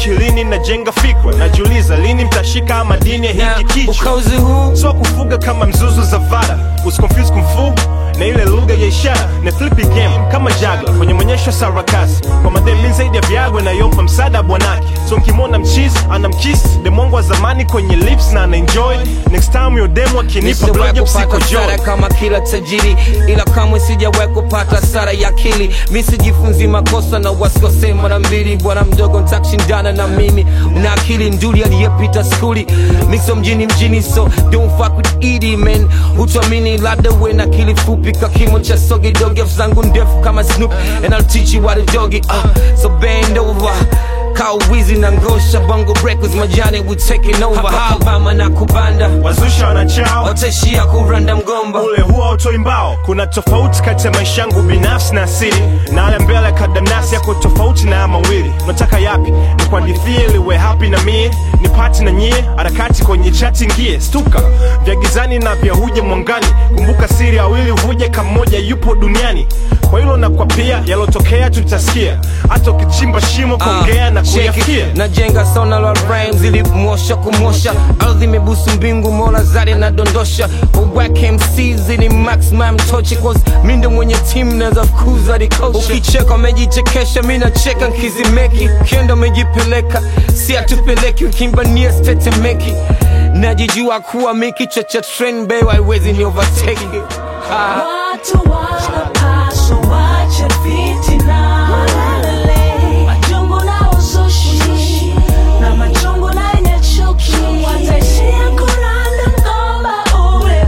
akilini najenga fikra najiuliza lini mtashika madini ya na hiki kichwa ukauzi huu so kufuga kama mzuzu za vara usiconfuse kumfu na ile lugha ya ishara na flippy game kama jagla kwenye mwonyesho sarakasi kwa madhemi zaidi ya viagwe nayompa msaada bwanake so nkimwona mchizi ana mkisi demwangu wa zamani kwenye lips na anaenjoy next time yo demu akinipa Nisiwahi blowjob kupata siko sara joy kama kila tajiri, ila kamwe sijawahi kupata sara ya akili. Mi sijifunzi makosa na wasikose mara mbili. Bwana mdogo ntakushindana na mimi, una akili nduli aliyepita skuli. Miso mjini mjini, so don't fuck with Edie man. Hutuamini labda we na akili fupi ka kimo cha sogi dogi, afu zangu ndefu kama Snoop and I'll teach you what to doggy. Uh, so bend over Kau wizi na ngosha bongo breakers majani we taking over Alabama na kubanda wazusha wanachao wataishia kuranda mgomba ule huwa utoi mbao kuna tofauti kati ya maisha yangu binafsi na asili na ale mbele kadamnasi yako tofauti na ya mawili nataka yapi nikuandithie liwe hapi na mie nipati na nyie harakati kwenye chati ngie stuka vya gizani na vya huje mwangani kumbuka siri awili huje kamoja yupo duniani kwa hilo na kwa pia yalotokea tutasikia hata ukichimba shimo kuongea na Check it. kuyafikia najenga sona la rhymes ili mosha kumosha ardhi imebusu mbingu mola zari nadondosha wawake MCs ili maximum tochi cause mi ndo mwenye team naweza fukuza dikosha ukicheka umejichekesha mi nacheka nkizimeki kendo umejipeleka si atupeleki ukimbania stetemeki najijua kuwa mi kichwa cha trend bei haiwezi ni overtake ah. Watu wanapaswa wache fitina, majungu na uzushi, na majungu na yenye chuki. Wataishia kuranda ngoma ule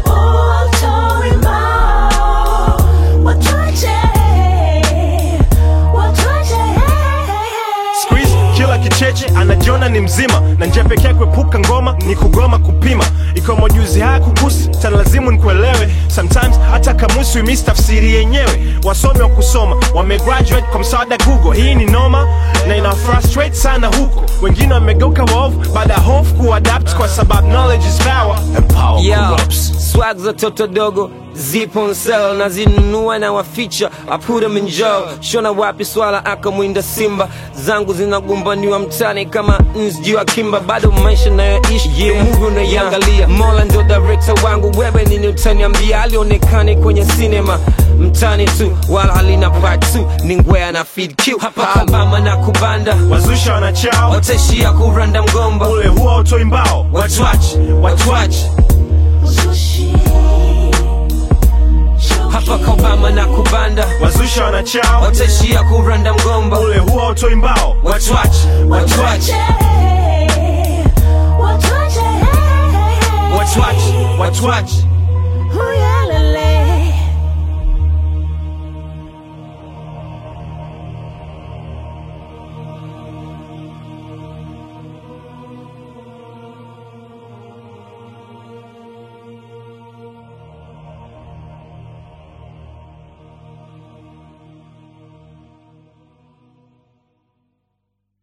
utorimao. Watuache, watuache. Squeeze, kila kicheche anajiona ni mzima na njia pekee kuepuka ngoma ni kugoma kupima ikiwa majuzi haya kukusi tanalazimu nikuelewe sometimes hata kamusi umis tafsiri yenyewe wasomi wa kusoma wamegraduate kwa msaada google hii ni noma na ina frustrate sana huko wengine wamegeuka waovu baada ya hofu kuadapt kwa sababu knowledge is power and power Yo, corrupts swag za toto dogo zipo on sale na zinunua na waficha I put them in jail shona wapi swala akamwinda simba zangu zinagombaniwa mtani kama nzi wa kimba bado maisha nayoishi yeah. movie unaiangalia mola ndo director wangu wewe nini utaniambia alionekane kwenye sinema mtani tu wala halina part 2 ni ngwea na feed Q hapa kabama na kubanda wazusha wanachao wataishia kuranda mgomba ule huwa utoi mbao watu wache watu wache Uzushi, hapa chuki. kabama na kubanda wazusha wanachao wataishia kuranda mgomba ule huwa utoi mbao watu wache watu wache Watuache, watuache. watu wache watu wache Oh, yeah.